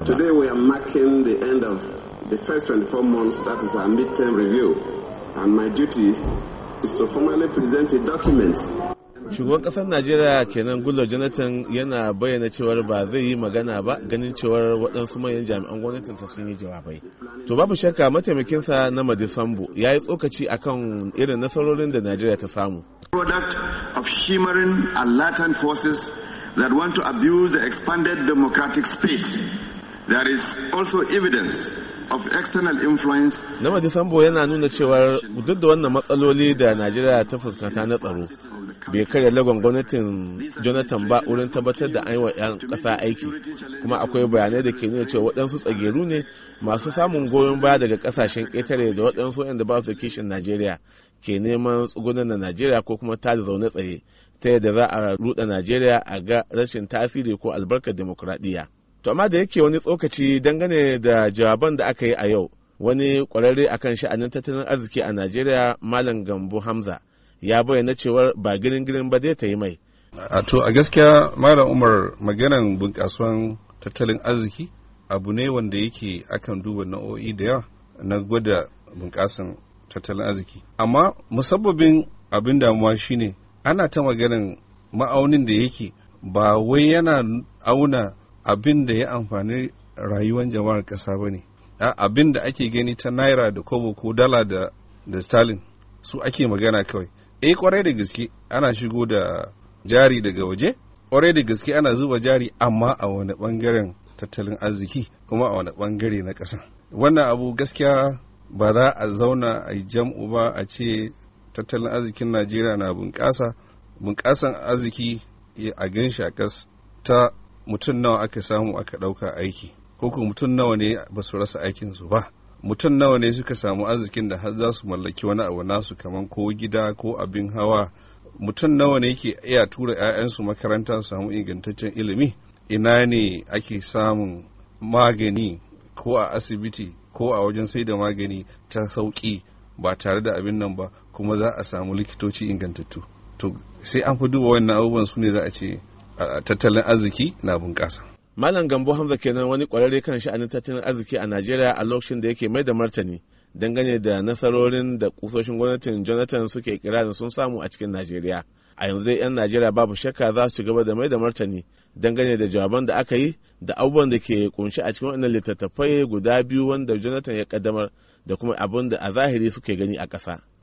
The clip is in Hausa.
Today we are marking the end of the first 24 months, that is our midterm review. And my duty is to formally present a document shugaban kasar najeriya kenan gullo jonathan yana bayyana cewar ba zai yi magana ba ganin cewar waɗansu manyan jami'an gwamnatinsa sun yi jawabai to babu shakka mataimakinsa na madisambu ya yi tsokaci akan irin nasarorin da najeriya ta samu product of shimmering and latent forces that want to abuse the expanded democratic space there is also evidence of external influence. Na Disambo yana nuna cewar duk da wannan matsaloli da Najeriya ta fuskanta na tsaro bai karya lagon gwamnatin Jonathan ba wurin tabbatar da an wa 'yan ƙasa aiki kuma akwai bayanai da ke nuna cewa waɗansu tsageru ne masu samun goyon baya daga ƙasashen ƙetare da waɗansu waɗanda ba su da kishin Najeriya ke neman tsugunan na Najeriya ko kuma ta da zaune tsaye ta yadda za a ruɗa Najeriya a ga rashin tasiri ko albarkar demokuraɗiyya. To amma da yake wani tsokaci dangane da jawaban da aka yi a yau wani kwararre akan sha'anin tattalin arziki a Najeriya Malam Gambo Hamza ya bayyana cewar ba girin girin ba zai ta yi mai. A to a gaskiya Malam Umar maganan bunƙasuwan tattalin arziki abu ne wanda yake akan duba nau'o'i da yawa na gwada bunƙasan tattalin arziki. Amma musabbabin abin damuwa shine ana ta maganan ma'aunin da yake ba wai yana auna abin da ya amfani rayuwar jama'ar ƙasa ba ne abin da ake gani ta naira da kobo ko dala da da stalin su ake magana kawai eh kwarai da gaske ana shigo da jari daga waje kwarai da gaske ana zuba jari amma a wani bangaren tattalin arziki kuma a wani bangare na ƙasa wannan abu gaskiya ba za a zauna a yi jam'u ba a ce tattalin arzikin najeriya na bunƙasa bunƙasan arziki a gan shi a ƙas ta mutum nawa aka samu aka ɗauka aiki ko kuma mutum nawa ne ba su rasa aikinsu ba mutum nawa ne suka samu arzikin da har za su mallaki wani abu nasu kamar ko gida ko abin hawa mutum nawa ne ke iya tura 'ya'yansu makaranta su samu ingantaccen ilimi ina ne ake samun magani ko a asibiti ko a wajen sai da magani ta sauƙi ba tare da abin nan ba kuma za a samu likitoci ingantattu to sai an fi duba wannan abubuwan su ne za a ce tattalin arziki na bunƙasa. Malam Gambo Hamza kenan wani ƙwararre kan sha'anin tattalin arziki a Najeriya a lokacin da yake mai da martani dangane da nasarorin da kusoshin gwamnatin Jonathan suke kirarin sun samu a cikin Najeriya. A yanzu dai 'yan Najeriya babu shakka za su ci gaba da mai da martani dangane da jawaban da aka yi da abubuwan da ke kunshi a cikin wannan littattafai guda biyu wanda Jonathan ya kaddamar da kuma abin da a zahiri suke gani a ƙasa.